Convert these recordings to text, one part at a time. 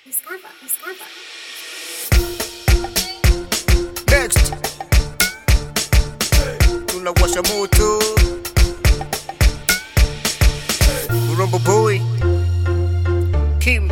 Discover, discover. Next tunawasha moto Urumbo boy Kim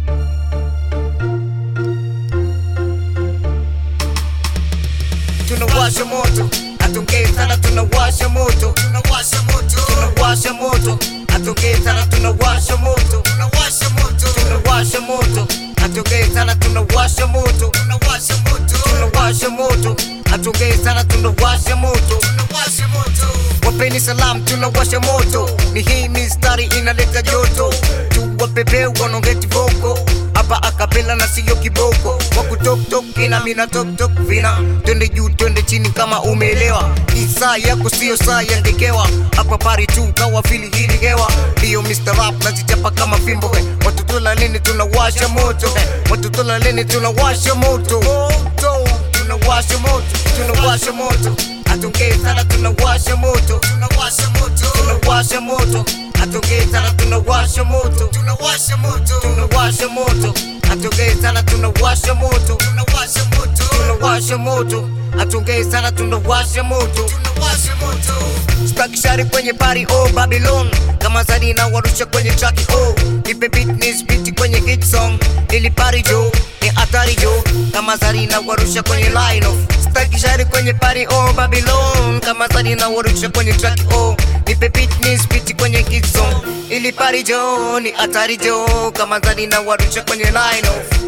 tunawasha moto atongee sana tunawasha moto tunawasha moto tunawasha moto atongee sana tunawasha moto tunawasha moto tunawasha moto atongee sana tunawasha moto tunawasha moto tunawasha moto atongee sana tunawasha moto tunawasha moto wapeni salam tunawasha moto ni hii mistari inaleta joto tuwapepe wanaongeti voko hapa akapela na siyo kiboko wakutoktok ina mina toktok vina twende juu twende chini kama umeelewa hii saa yako siyo saa ya ngekewa hapa pari tu kawa fili hili hewa ndiyo Mr. Rap nazichapa kama fimbo he. watu tula lini tunawasha moto he. watu tula lini tunawasha moto moto tunawasha moto tunawasha moto atongee sana tunawasha moto tunawasha moto tunawasha moto atongee sana tunawasha moto tunawasha moto tunawasha moto atongee sana tunawasha moto tunawasha moto tunawasha moto atongee sana tunawasha moto tunawasha moto stakishari kwenye pari oh Babylon kama zadi na warusha kwenye traki oh nipe beat ni spiti kwenye hit song ili pari jo ni hatari jo kama zari na warusha kwenye line of stakishari kwenye pari oh Babylon kama zadi na warusha kwenye traki oh nipe beat ni spiti kwenye hit song ili pari jo ni hatari jo kama zadi na warusha kwenye line of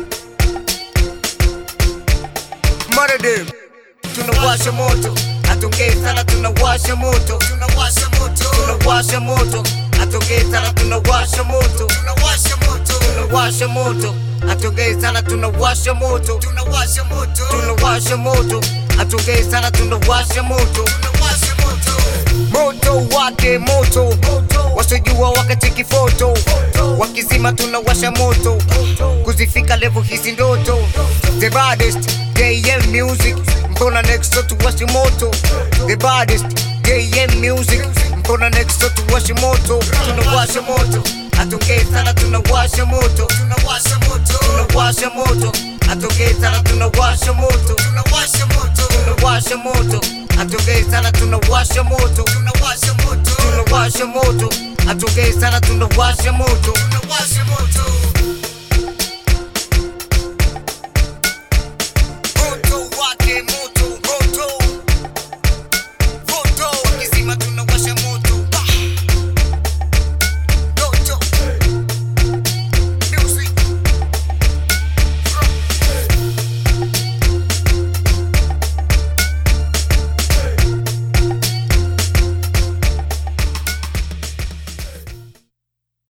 Murder tunawasha moto atongee sana tunawasha moto tunawasha moto tunawasha moto atongee sana tunawasha moto tunawasha moto tunawasha moto atongee sana tunawasha moto tunawasha moto tunawasha moto atongee sana tunawasha moto tunawasha moto moto wake moto wasojua wakati kifoto wakizima tunawasha moto kuzifika level hizi ndoto the baddest JM music mbona next door tuwashe moto the baddest JM music mbona next door tuwashe moto tunawasha moto atongee sana tunawasha moto tunawasha moto tunawasha moto atongee sana tunawasha moto tunawasha moto tunawasha moto atongee sana tunawasha moto tunawasha moto tunawasha moto atongee sana tunawasha moto